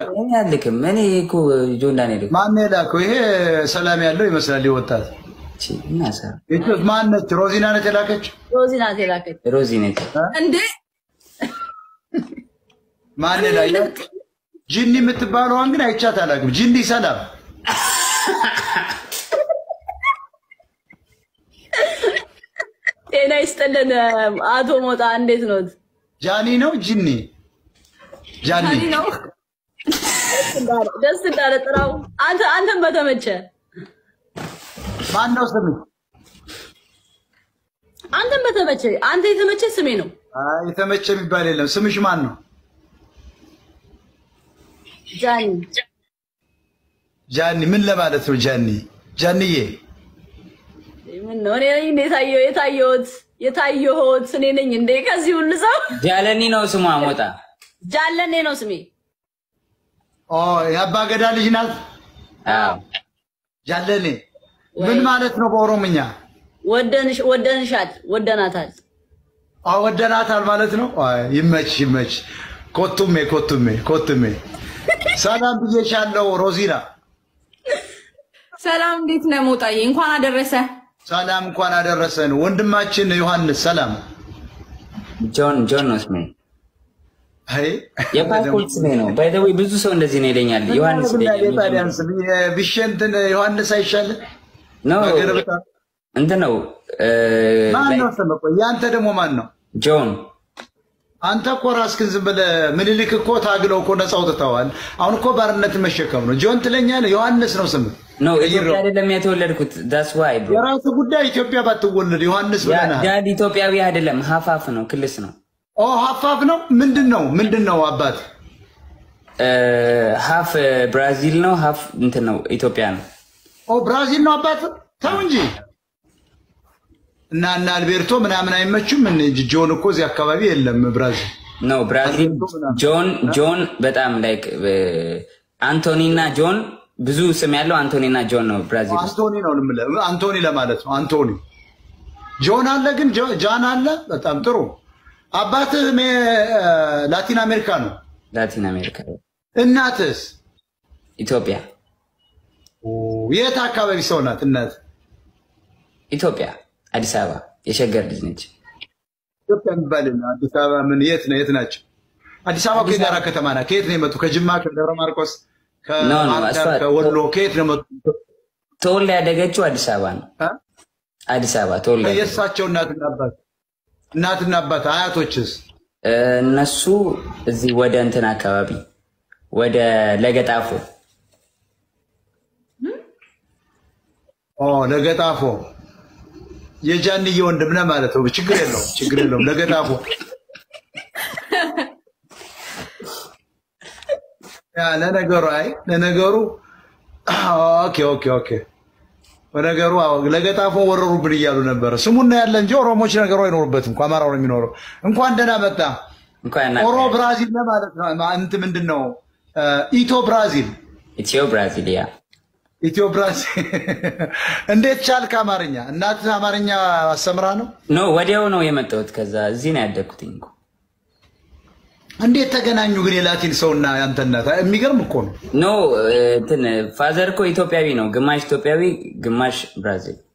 እኔ አልክም። እኔ እኮ ጆን ዳንኤል እኮ ማን የላከው? ይሄ ሰላም ያለው ይመስላል። ይወጣት እቺ እናሰር ማነች? ሮዚና ነች የላከች። ሮዚ ናት የላከች ሮዚ ነች። እንዴ ማን ላይ ጅኒ የምትባለዋን ግን አይቻት አላውቅም። ጅኒ ሰላም ጤና ይስጥልን አቶ ሞጣ እንዴት ኖት? ጃኒ ነው ጅኒ ጃኒ ጃኒ ነው። ደስ እንዳለ ጥራው። አንተ አንተም በተመቸ ማን ነው ስም? አንተም በተመቸ አንተ የተመቸ ስሜ ነው። አይ የተመቸ የሚባል የለም። ስምሽ ማን ነው? ጃኒ ጃኒ ምን ለማለት ነው? ጃኒ ጃኒዬ ምን ነው እኔ ነኝ እንዴ የታየው የታየሁት የታየሁት እኔ ነኝ እንዴ ከዚህ ሁሉ ሰው ጃለኒ ነው ስሟ ሞጣ። ጃለኔ ነው ስሜ። ኦ የአባ ገዳ ልጅ ናት። አዎ ጃለኔ ምን ማለት ነው በኦሮምኛ? ወደንሽ ወደንሻል ወደናታል። አዎ ወደናታል ማለት ነው። አይ ይመች ይመች። ኮቱሜ ኮቱሜ ኮቱሜ ሰላም ብዬሻለሁ ሮዚና። ሰላም እንዴት ነህ ሞጣዬ? እንኳን አደረሰ። ሰላም እንኳን አደረሰን ወንድማችን ዮሐንስ። ሰላም ጆን ጆን ነው ስሜ። አይ የፓስፖርት ስሜ ነው። ባይ ዘ ዌይ ብዙ ሰው እንደዚህ ነው ይለኛል። ዮሐንስ ይለኛል። ታዲያንስ ቢሸንትን ዮሐንስ አይሻልም? ነው ሀገር ብታ እንትን ነው እ፣ ማን ላይ- ነው ስም? ቆይ ያንተ ደግሞ ማን ነው? ጆን አንተ እኮ ራስህን ዝም ብለህ ምኒልክ እኮ ታግለው እኮ ነፃ አውጥተዋል። አሁን እኮ ባርነት መሸከም ነው። ጆን ትለኛለህ። ዮሐንስ ነው ስም። ነው ኢትዮጵያ አይደለም የተወለድኩት። ዳስ ዋይ ብሮ የራሱ ጉዳይ። ኢትዮጵያ ባትወለድ ዮሐንስ ብለናል። ዳድ ኢትዮጵያዊ አይደለም፣ ሀፋፍ ነው፣ ክልስ ነው። ኦ ሀፋፍ ነው። ምንድን ነው ምንድን ነው አባት? እ፣ ሀፍ ብራዚል ነው፣ ሀፍ እንትን ነው ኢትዮጵያ ነው። ኦ ብራዚል ነው አባት። ተው እንጂ እና እና አልቤርቶ ምናምን አይመቹም። ምን ጆን እኮ እዚህ አካባቢ የለም ብራዚል። ነው ብራዚል ጆን ጆን በጣም ላይክ አንቶኒ እና ጆን ብዙ ስም ያለው አንቶኒ እና ጆን ነው ብራዚል ውስጥ። አንቶኒ ነው የምልህ፣ አንቶኒ ለማለት ነው። አንቶኒ ጆን አለ ግን ጆ- ጃን አለ። በጣም ጥሩ። አባትህ ሜ- ላቲን አሜሪካ ነው። ላቲን አሜሪካ፣ እናትህስ ኢትዮጵያ፣ የት አካባቢ ሰው ናት? እናት ኢትዮጵያ አዲስ አበባ የሸገር ልጅ ነች። ኢትዮጵያ የሚባል የለም። አዲስ አበባ ምን የት ነው? የት ናቸው? አዲስ አበባ እኮ የጋራ ከተማ ናት። ከየት ነው የመጡ? ከጅማ፣ ከደብረ ማርቆስ፣ ኖ፣ ኖ፣ ከባህር ዳር፣ እሷ- ከወሎ ከየት ነው የመጡ? ተወልዳ ያደገችው አዲስ አበባ ነው። እ? አዲስ አበባ ተወልዳ ያደገችው። የእሳቸው እናትና አባት እናትና አባት አያቶችስ? እነሱ እዚህ ወደ እንትን አካባቢ ወደ ለገጣፎ ኦ ለገጣፎ የጃንዬ ወንድም ነህ ማለት ነው። ችግር የለውም፣ ችግር የለውም። ለገጣፎ ያ ለነገሩ አይ ለነገሩ ኦኬ ኦኬ ኦኬ በነገሩ አዎ ለገጣፎ ወረሩብን እያሉ ነበረ። ስሙና ያለ እንጂ ኦሮሞች ነገሩ አይኖሩበትም እኮ አማራው ነው የሚኖረው። እንኳን ደህና መጣ። እንኳን ኦሮ ብራዚል ነህ ማለት ነው። እንትን ምንድን ነው ኢቶ ብራዚል ኢትዮ ብራዚሊያ ኢትዮ ብራዚል እንዴት ቻልክ አማርኛ? እናትህ አማርኛ አስተምራ ነው? ኖ ወዲያው ነው የመጣሁት። ከዛ እዚህ ነው ያደግኩትኝ እኮ እንዴት ተገናኙ ግን የላቲን ሰውና ያንተ እናት? የሚገርም እኮ ነው። ኖ እንትን ፋዘር እኮ ኢትዮጵያዊ ነው፣ ግማሽ ኢትዮጵያዊ ግማሽ ብራዚል